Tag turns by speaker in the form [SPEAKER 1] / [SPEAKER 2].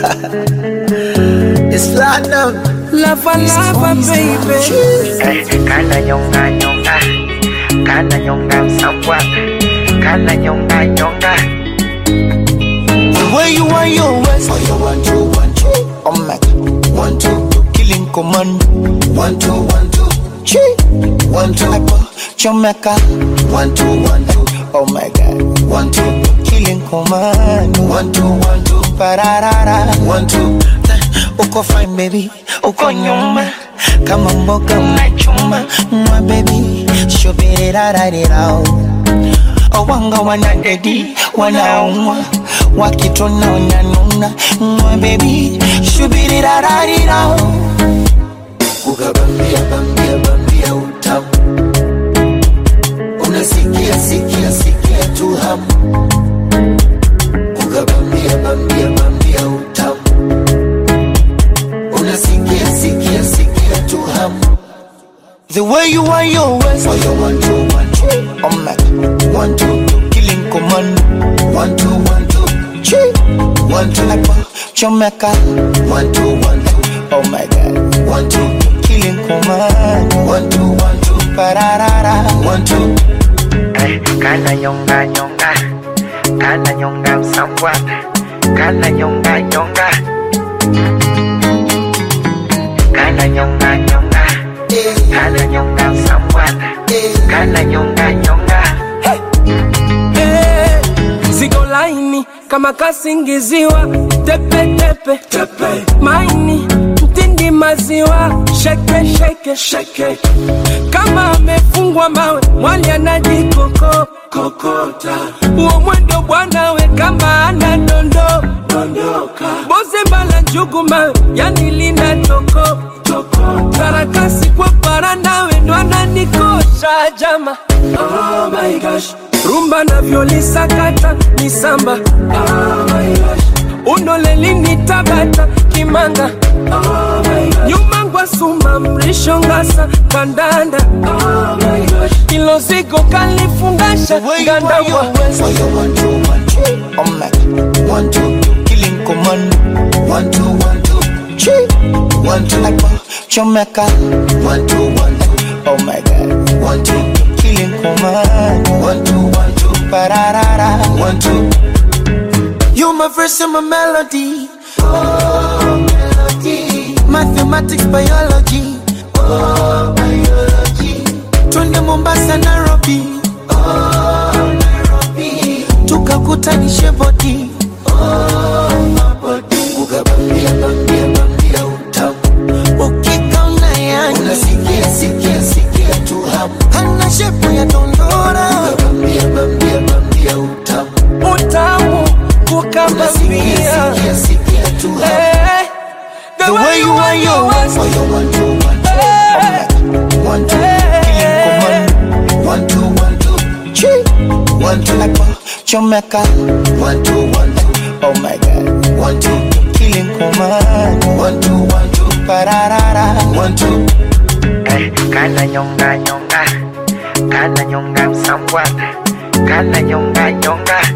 [SPEAKER 1] it's platinum.
[SPEAKER 2] Lava lava baby.
[SPEAKER 3] Eh, kana nyonga nyonga kana nyonga msambwa kana nyonga nyonga
[SPEAKER 1] The way you want your waist. Oh, you want to, want to. Oh my God. One, two. Killing command. One, two, one, two. Chi. One, two. Like, uh, Jamaica. One, two, one, two. Oh my God. One, two. Killing command. One, two, one, two. Pararara. One, two. Uko fine baby. Uko nyuma. Kama mboga unachuma. Mwa baby. Shubirirarirao. Owanga wanadedi wanaumwa wakitona wananuna mwa bebi shubirirararira ukabambia bambia bambia utamu unasikia sikia sikia tu hamu ukabambia bambia bambia utamu unasikia sikia sikia tu hamu The way you want your waist Oh, you want to, want to Oh my One, two, killing command One, two, one, two Chi One, two, like uh, Jamaica One, two, one, two Oh my God One, two, killing command One, two, one, two Pararara One, two
[SPEAKER 3] Eh, kana nyonga nyonga kana nyonga msambwa kana nyonga nyonga kana nyonga nyonga kana nyonga msambwa kana nyonga nyonga
[SPEAKER 2] Eh, Zigo laini kama kasingiziwa tepe tepe tepe maini mtindi maziwa sheke sheke sheke kama amefungwa mawe mwali anajikoko kokota uo mwendo bwanawe kama ana dondo dondoka boze bala njugu mawe yani lina toko toko karakasi kwa para nawe ndo ananikosha jama oh my gosh rumba navyolisakata ni samba oh my gosh unolelini tabata kimanga oh my gosh nyuma ngwasuma mrisho ngasa kandanda oh my gosh ilo zigo kalifungasha
[SPEAKER 1] The way you want
[SPEAKER 2] ngandabwa
[SPEAKER 1] your waist Oh, you want to, want to Oh my One, two, killing command One, two, one, two Chi One, two, like uh, Jamaica One, two, one, two Oh my God One, two, killing command One, two, one, two Pararara One, two You my verse and my melody Oh, melody Mathematics, biology Oh, biology Twende Mombasa, Nairobi Oh, Nairobi Tukakutanishe body Oh, mabody Ukabambia, bambia, bambia utamu Ukikaona yani Unasikia, sikia, sikia tu hamu Hana shepu ya dondora Ukabambia, bambia, bambia utamu
[SPEAKER 2] utamu kukabambia
[SPEAKER 1] Sikia, sikia tu hamu
[SPEAKER 2] Eh,
[SPEAKER 1] The way you want your waist Oh, you want to, want to
[SPEAKER 2] Eh,
[SPEAKER 1] One, two, killing command One, two, one, two Chi One, two, like uh, Jamaica One, two, one, two Oh my God One, two, killing command One, two, one, two Pararara One, two
[SPEAKER 3] Eh, kana nyonga nyonga kana nyonga msambwa kana nyonga nyonga